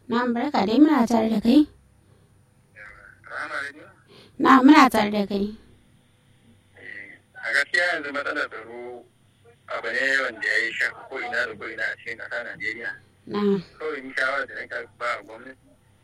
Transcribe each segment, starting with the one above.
Na barka dai muna tare da kai. Rama Radio? Na muna tare da kai. A gaskiya yanzu matsalar tsaro abu ne wanda ya yi shafa ko ina da ko ina a cikin ƙasa Najeriya. Na Kawai ni shawara da nake ba gwamnati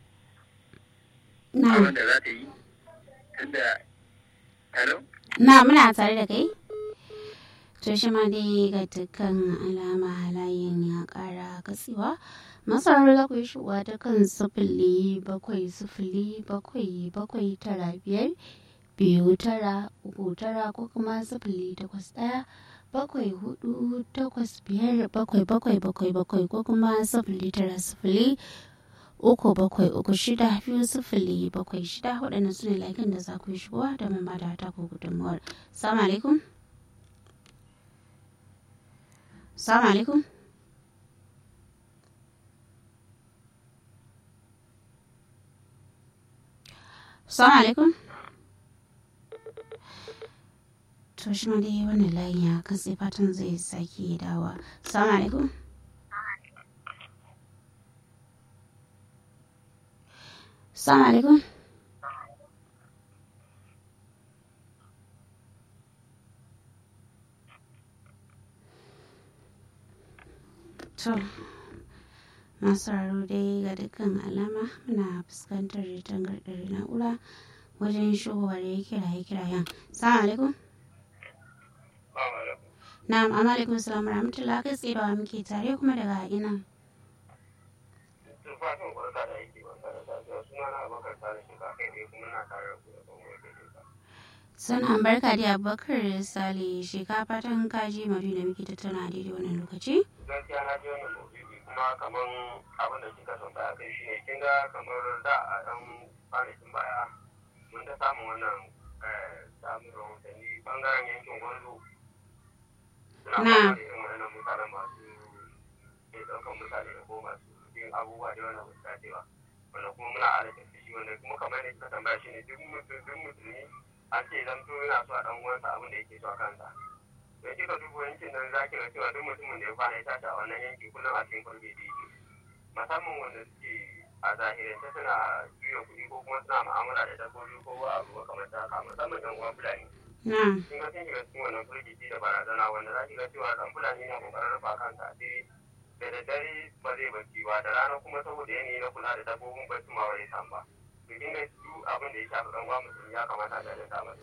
na abin da za ta yi tunda Hello? na muna tare da kai. To shi ma dai ga dukkan alama layin ya ƙara katsewa. Masarar za ku yi shigowa ta kan sifili bakwai sifili bakwai bakwai tara biyar biyu tara uku tara ko kuma sifili takwas ɗaya bakwai hudu takwas biyar bakwai bakwai bakwai bakwai ko kuma sifili tara sifili uku bakwai uku shida biyu sifili bakwai shida waɗannan su ne laikin da za ku yi shigowa da mun bada ta ku gudunmuwar. Salamu alaikum. Salamu alaikum. Salamu alaikum. To shi ma dai wannan layin ya katse fatan zai sake dawa. Salamu alaikum. Salamu alaikum. To, masu raro dai ga dukkan alama muna fuskantar tangarɗar na'ura wajen shigowar kiraye-kirayen. Salamu alaikum. Na'am, amma alaikum salam rahmatullah kai tsaye da wa muke tare kuma daga ina. Tufafin barka da aiki barka da safiya suna na abokar tare shi ka kai dai kuma na tare da ku da kuma wai daidai ka. Suna barka da Abubakar Sale shekafa fatan kaji mari da muke tattauna daidai wannan lokaci. Gaskiya na ji wannan maudu'i kuma kaman abin da kika son baya kai shine kin ga kamar da a ɗan kwanakin baya mun ta samun wannan eh, samun rahotanni bangaren yankin gwanzo. Suna Na. fama da irin wannan mutanen masu ke ɗaukan mutane da ko masu yin abubuwa da wannan ba su dace ba. Wanda kuma muna adalci shi wanda kuma kamar yadda kika tambaya shine duk mutum duk musulmi an ce zamto yana so a ɗan uwansa abin da yake so a kansa. da kika duba yankin nan za ki ga cewa duk mutumin da ya kwana ya tashi a wannan yanki kullum a cikin kwalbe da yake musamman wanda suke a zahirance suna juya kuɗi ko kuma suna mu'amala da dabbobi ko abu makamanta haka musamman yan uwan fulani Na, kin ga sun shiga cikin wannan firgici da barazana wanda za ki ga cewa dan fulani na kokarin rufa kansa asiri da daddare ba zai bacci ba da rana kuma saboda yanayi na kula da dabbobin bacci ma ba zai samu ba to kin ga su abin da ya shafi dan uwa musulmi ya kamata a jajanta masa